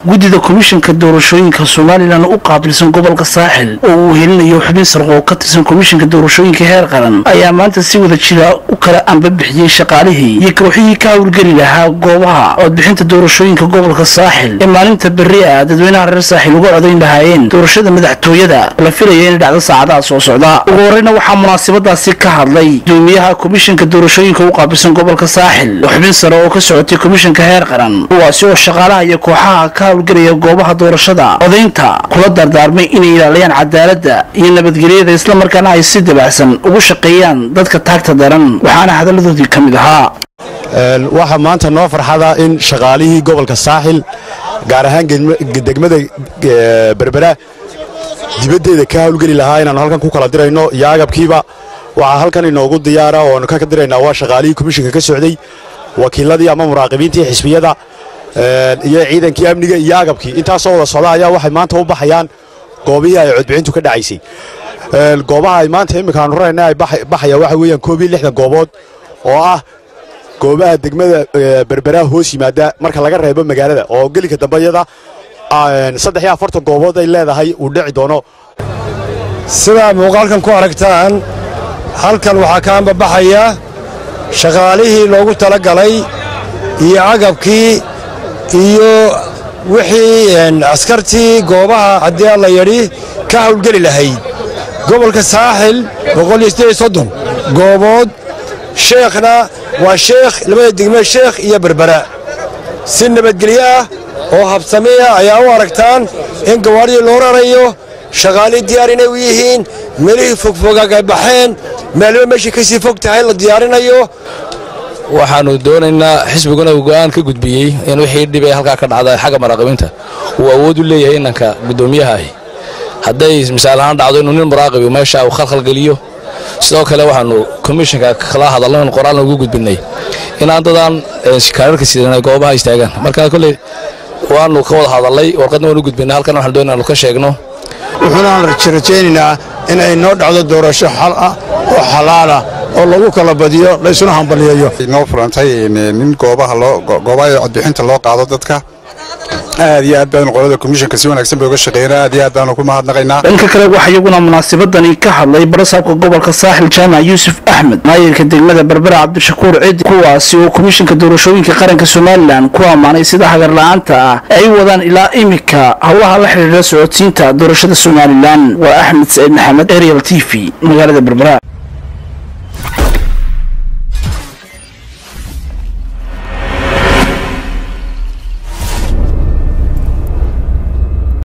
guddida komishanka doorashooyinka somalilan u qaabilsan gobolka saaxil oo uu helinayo xubin sarqo oo ka tirsan komishanka doorashooyinka heer qaran ayaa maanta si wada jira u kala ambabixiyey shaqaalihii iyo kooxihii ka howlgeli lahaa goobaha codbixinta doorashooyinka gobolka saaxil ee maalinta berri ah dadweynaha reer saaxil uga codayn lahaayeen doorashada madaxtooyada la filaya inay dhacdo saacadaha soo socda ugu horeyna waxaa munaasabadaasi ka hadlay gudoomiyaha komishanka doorashooyinka u qaabilsan gobolka saaxil oo xubin sare oo ka socotay komishanka heer qaran kuwaasi oo shaqaalaha iyo kooxaha ka howlgelaya goobaha doorashada codaynta kula dardaarmay inay ilaaliyaan cadaaladda iyo nabadgelyada islamarkaana ay si dabacsan ugu shaqeeyaan dadka taagta daran waxaana hadalladoodii ka mid ahaa waxaa maanta noo farxada in shaqaalihii gobolka saaxil gaar ahaan degmada berbera dibaddeeda ka hawlgeli lahaa inaannu halkan ku kala dirayno iyo agabkiiba waxaa halkan inoogu diyaara ooanu ka diraynaa waa shaqaalihii komishinka ka socday wakiiladii ama muraaqibiintii xisbiyada iyo ciidankii amniga iyo agabkii intaasoo wada socda ayaa waxay maanta u baxayaan goobihii ay codbixintu ka dhacaysay goobaha ay maanta imminkaanu rarayna ay baxaya waxa weeyaan koob iyo lixdan goobood oo ah goobaha degmada berberaha hoos yimaada marka laga reebo magaalada oo gelika dambayada saddex iyo afartan goobood ay leedahay uu dhici doono sidaa muuqaalkan ku aragtaan halkan waxaa ka ambabaxaya shaqaalihii loogu tala galay iyo agabkii iyo wixii askartii goobaha haddii alla yadhi ka hawlgeli lahayd gobolka saaxil goobood sheekhna waa sheekh labada degme sheekh iyo berbera si nabadgelyo ah oo habsamiya ayaa u aragtaan in gawaadhidii loo rarayo shaqaalii diyaar inay u yihiin meelihii fogfogaagay baxeen meelba meeshii ka sii fog tahay la diyaarinayo waxaannu doonaynaa xisbiguna uu go'aan ka gudbiyey in wixii dhibay halkaa ka dhacda xagga maraaqibiinta uu awood u leeyahay inanka guddoomiyaha ahi hadday misaal ahaan dhacdo inuu nin muraaqibi meesha uu khalkhalgeliyo sidoo kale waxaannu komishanka kala hadalno in qoraalna ugu gudbinnay inaan dadaan kaararka sidan ay goobaha istaagaan marka kolley waannu ka wada hadallay warqadna waan u gudbinnay halkan waxaan doonay aanu ka sheegno wuxuunaan rajaynaynaa inay noo dhacdo doorasho xal ah oo xalaalah oo lagu kala badiyo laysuna hambaliyeeyo noo furantay nin goobaha goobaha codbixinta loo qaado dadka aad iyo aad baanu qolada komishanka si wanaagsan bay uga shaqeynaa aad iyo aad baanu ku mahadnaqaynaa dhanka kale waxaa iyaguna munaasabadani ka hadlay barasaabka gobolka saaxil jaamac yuusuf axmed maayirka degmada berbera cabdishakuur cidi kuwaasi oo komishanka doorashooyinka qaranka somalilan ku ammaanay sida hagarla'aanta ah ay wadaan ilaa imika howlaha la xidhiidha socodsiinta doorashada somalilan waa axmed saciid maxamed ariel t v magaalada berbera